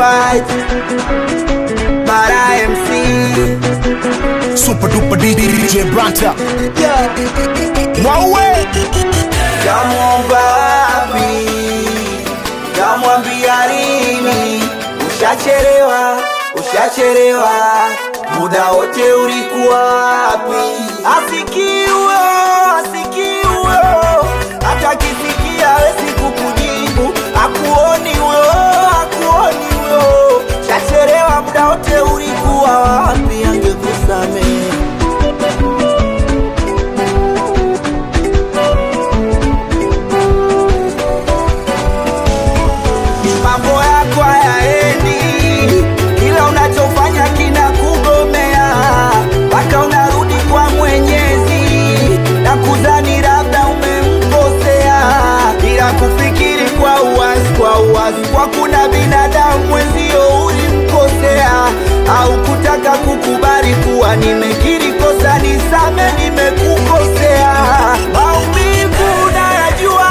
fight. Bara MC. Super duper DJ Branta. Mwaue. Kamwomba wapi? Kamwambia lini? Ushachelewa, ushachelewa, muda wote ulikuwa wapi? Asikiwe, asikiwe, hata kisikia hawezi kukujibu, akuoni huyo, akuoni huyo. Ushachelewa, muda wote ulikuwa wapi? Angekusamehe. mambo yako hayaendi, kila unachofanya kina kugomea, mpaka unarudi kwa Mwenyezi na kudhani labda umemkosea, bila kufikiri kwa uwazi, kwa uwazi, kwa kuna binadamu mwenzio ulimkosea, au kutaka kukubali kuwa nimekiri kosa, nisame, nimekukosea. Maumivu unayajua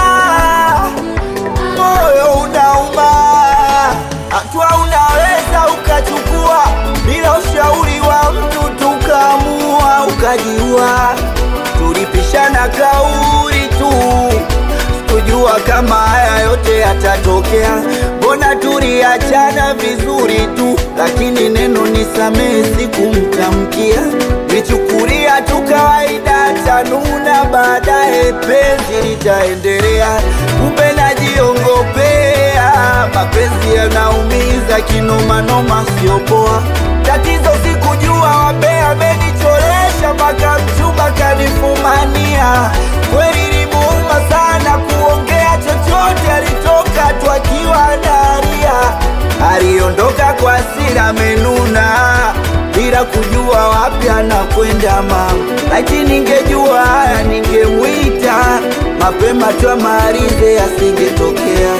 moyo unauma, hatua unaweza ukachukua bila ushauri wa mtu, tukaamua ukajiua. Tulipishana kauli tu, sikujua kama haya yote yatatokea. Mbona tuliachana vizuri tu, lakini neno nisamehe sikumtamkia, nichukulia tu kawaida, tanuna baadaye penzi litaendelea, kumbe najiongopea. Mapenzi yanaumiza kinomanoma, sio poa. Tatizo sikujua wabea amenicholesha, mpaka mchumba kanifumania. Kweli limuuma sana kuongea chochote, alitoka tu akiwa analia, aliondoka kwa hasira amenuna bila kujua wapi anakwenda mama. Laiti ningejua haya ningemwita mapema tu amalize, asingetokea.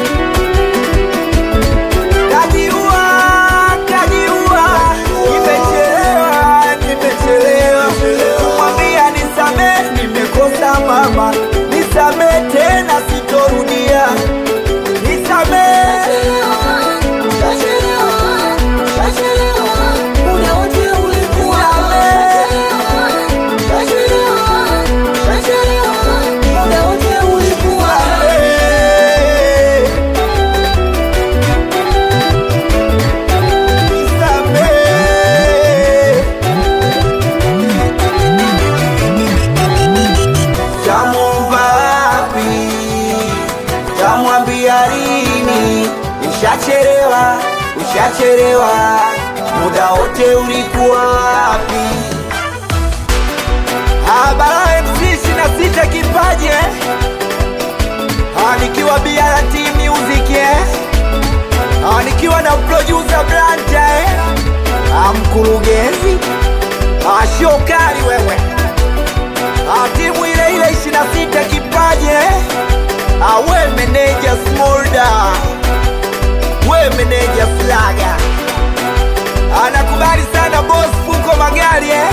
Kajiua, kajiua, nimechelewa, nimechelewa kumwambia nisamehe, nimekosa mama, nisamehe tena, sitorudia, nisamehe. Tamwomba wapi? Tamwambia lini? Ushachelewa, ushachelewa, muda wote ulikuwa wapi? Habara MC ishirini na sita kipaji eh? Ah, nikiwa BRT Music eh? Ah, nikiwa na producer Branta eh? Ah, mkurugenzi ah, shokari wewe Ah, timu ile ile 26 kipaji eh? Ah, we meneja Smolda, we meneja Flaga, anakubali sana boss Fuko Magari eh?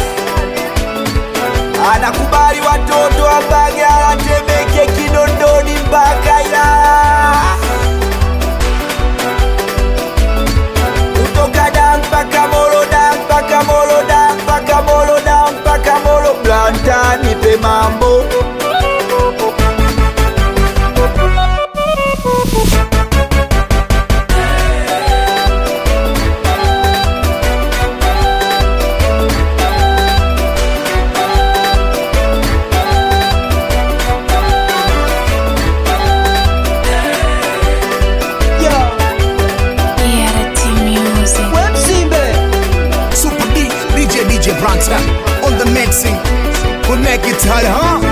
Anakubali watoto wa Mbagala, Temeke, Kinondoni mpaka Ilala, kutoka da mpaka Molo, da mpaka Molo, da mpaka Molo, da mpaka Molo. Blanta nipe mambo ERT Music. Super D, DJ DJ Branta. On the mixing. We'll make it hard, huh?